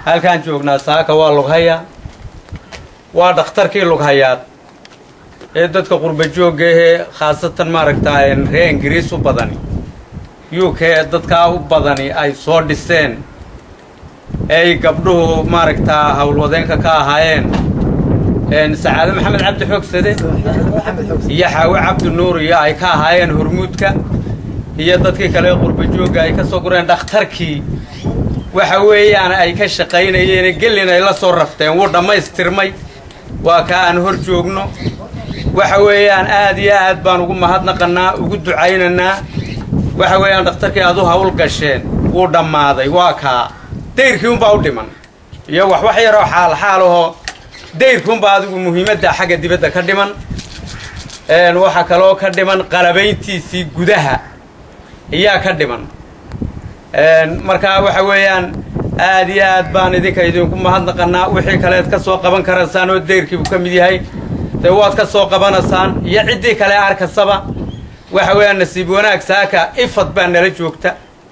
halkaan joognaa saaka waa lughaya waa dhakhtarkii lughayaad ee dadka qurba joogga ahee khaasatan maaragtaa ree ingiriis u badani u k dadkaa u badani ay soo dhiseen ay gabdhuhu maaragtaa howlwadeenka ka ahaayeen sacaade maxamed cabdi xoogsade iyo xaawe cabdi nuur iyo ay ka ahaayeen hormuudka iyo dadkii kale qurba joogga ay ka soo gureen dhakhtarkii waxa weeyaan ay ka shaqaynayeen gelin ay la soo rafteen wuu dhammaystirmay waa ka aan hor joogno waxa weeyaan aad iyo aad baan ugu mahadnaqannaa ugu ducaynaynaa waxa weeyaan dhakhtarkii aad u hawl gasheen wuu dhammaaday waa kaa dayrkii unbaa u dhiman iyo wax wax yaroo xaal xaal ahoo dayrkii unbaa adigu muhiimadda xagga dibadda ka dhiman waxaa kaloo ka dhiman qalabayntiisii gudaha iyaa ka dhiman markaa waxa weeyaan aad iyo aad baan idinka idinku mahadnaqannaa wixii kaleed ka soo qaban karaysaan oo dayrkiibu ka mid yahay dee waad ka soo qabanaysaan iyo ciddii kale arkasaba waxa weeyaan nasiib wanaag saaka ifad baa nala joogta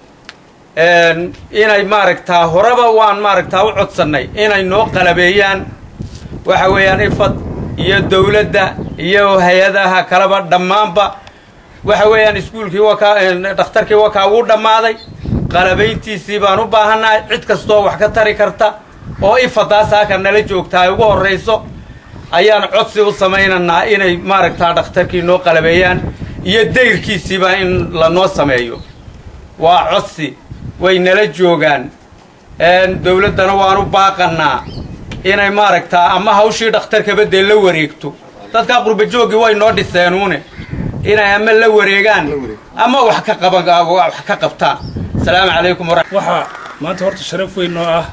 inay maaragtaa horeba waan maaragtaa u codsannay inay noo qalabeeyaan waxa weeyaan ifad iyo dawladda iyo hay-adaha kaleba dhammaanba waxa weeyaan iskuulkii wakaa dhakhtarkii wakaa wuu dhammaaday qalabayntiisii baan u baahannahay cid kastoo wax ka tari karta oo ifadaa saaka nala joogta ay ugu horrayso ayaan codsi u samaynaynaa inay maaragtaa dhakhtarkii noo qalabeeyaan iyo dayrkiisiiba in lanoo sameeyo waa codsi way nala joogaan dawladdana waan u baaqannaa inay maaragtaa ama hawshii dhakhtarkaba dee la wareegto dadkaa qurba jooggii way noo dhiseenuune inay ama la wareegaan ama wax ka qaban wax ka qabtaan asalaamu calaykum waxaa maanta horta sharaf weyn noo ah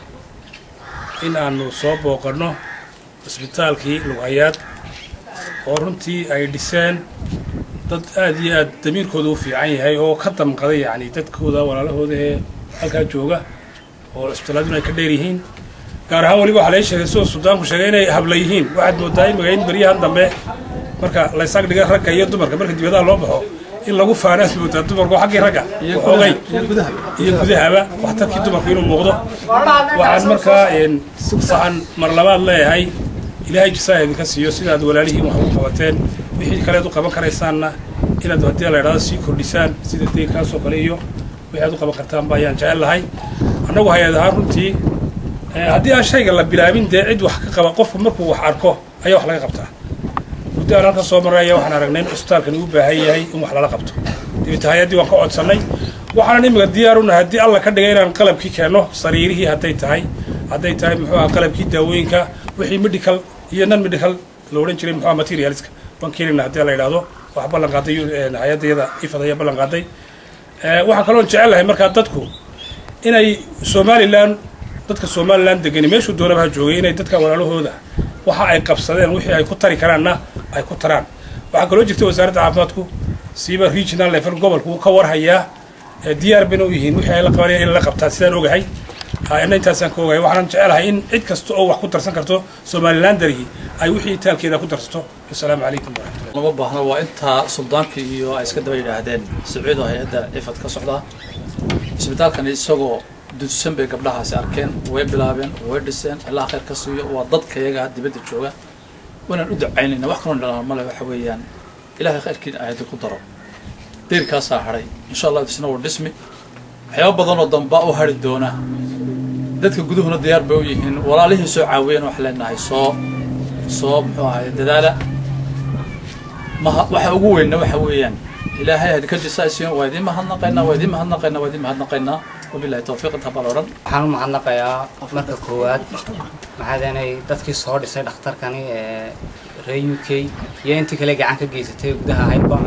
in aanu soo booqanno cisbitaalkii lughayaad oo runtii ay dhiseen dad aad iyo aad damiirkooda u fiican yahay oo ka damqaday yacni dadkooda walaalahooda ee halkaa jooga oo cisbitaaladuna ay ka dheer yihiin gaar ahaan weliba waxaa laga sheegay sidoo suldaanku sheegay inay habla yihiin waxaad moodaa in magayn beryahan dambe marka laysaag dhiga ragga iyo dumarka marka dibadaha loo baxo in lagu faanaas moodaa dumarku xaggii ragga xoogay iyo gudahaba waxtarkii dumarku inuu muuqdo waxaan markaa waxaan mar labaad leeyahay ilaahay jisaa idinka siiyo sidaad walaalihiin wax ugu qabateen wixii kaleed u qaban karaysaanna inaad haddii la idhahdo sii kordhisaan sida deyrkaasoo kale iyo wixii aad u qaban kartaanba ayaan jecel lahay annagu hay-ad ahaan runtii haddii aan shayga la bilaabin dee cid wax ka qaba qofku markuu wax arko ayaa wax laga qabtaa muddo aan halka soo marray ayaa waxaan aragnay in cusbitaalkani u baahan yahay in wax lala qabto dabeeta hay-addii waan ka codsannay waxaanan imika diyaar unahay haddii alla ka dhigay inaan qalabkii keenno sariirihii hadday tahay hadday tahay muxuu aha qalabkii daawooyinka wixii medical iyo non medical la odhan jiray muxuu aha materialska waan keenayna haddii la yidhaahdo wax ballan qaaday hay-addayada ifad ayaa ballan qaaday waxaan kaloon jecel lahay markaa dadku inay somalilan dadka somalilan degani meeshuu doonaba ha joogay inay dadka walaalahooda waxa ay qabsadeen wixii ay ku tari karaanna ay ku taraan waxaa kaloo jirta wasaaradda caafimaadku siiba regional level gobolku wuu ka warhayaa diyaar bayna u yihiin wixii ay la qabanayaan in la qabtaan sidaan ogahay ina intaasaan ka ogahay waxaan jecelahay in cid kasta oo wax ku tarsan karto somalilan darihii ay wixii taalkeeda ku darsato asalaamu calaykum waraxmatullah lama baahno waa intaa suldaankii iyo ay iska daba yidhaahdeen sacuud oo hay-adda ifad ka socdaa isbitaalkani isagoo dudsan bay gabdhahaasi arkeen way bilaabeen way dhiseen ilaa khayr ka siiyo waa dadka iyaga dibadda jooga waanaan u ducaynayna wax kaloo dhalaan male waxa weeyaan ilaahay khayrkiina ayadi ku daro deyrkaasaa hadhay insha allah isna waa dhismi waxyaaba badan oo damba u hadhi doona dadka guduhuna diyaar bay u yihiin walaalihii soo caawiyeen waxaan leenahay soo soo muxuu ahaye dadaala maha waxa ugu weynna waxa weeyaan ilaahay hadika jisaasiin waa idiin mahadnaqaynaa waa idiin mahadnaqaynaa waa idiin mahadnaqaynaa wabilahi tawfiiq intaa baa la odhan waxaan u mahadnaqayaa marka koowaad maxaadanay dadkii soo dhisay dhakhtarkani ee reer u k iyo intii kale gacan ka geysatay gudaha ahaydba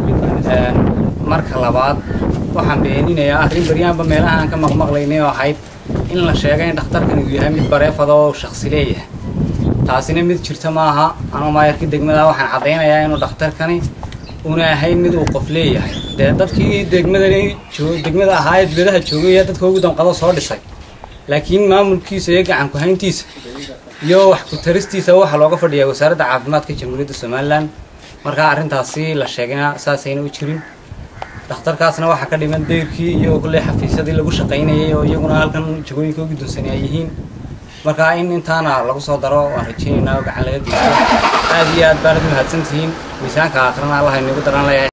marka labaad waxaan beeninayaa arrin baryaanba meelaha aan ka maqmaqlaynay oo ahayd in la sheegay in dhakhtarkani uu yahay mid bareefada oo shaksi leeyahay taasina mid jirta maaha anoo maayarkii degmada waxaan caddaynayaa inuu dhakhtarkani una ahayn mid uu qof leeyahay dee dadkii degmadani degmada ahaa ee dibadaha joogay ee dadka ugu danqado soo dhisay laakiin maamulkiisa iyo gacan ku-hayntiisa iyo wax ku-taristiisa waxaa looga fadhiyaa wasaaradda caafimaadka jamhuuriyadda somalilan markaa arrintaasi la sheegayna saasayna u jirin dhakhtarkaasna waxaa ka dhiman dayrkii iyo kulley xafiisyadii lagu shaqaynayay oo iyaguna halkan jagooyinka ugu dunsani ay yihiin marka in intaana lagu soo daro waan rajaynaynaa oo gacan laga geysto aad iyo aad baanad mahadsantihiin miisaanka aakhirana allah inagu daran leeyahay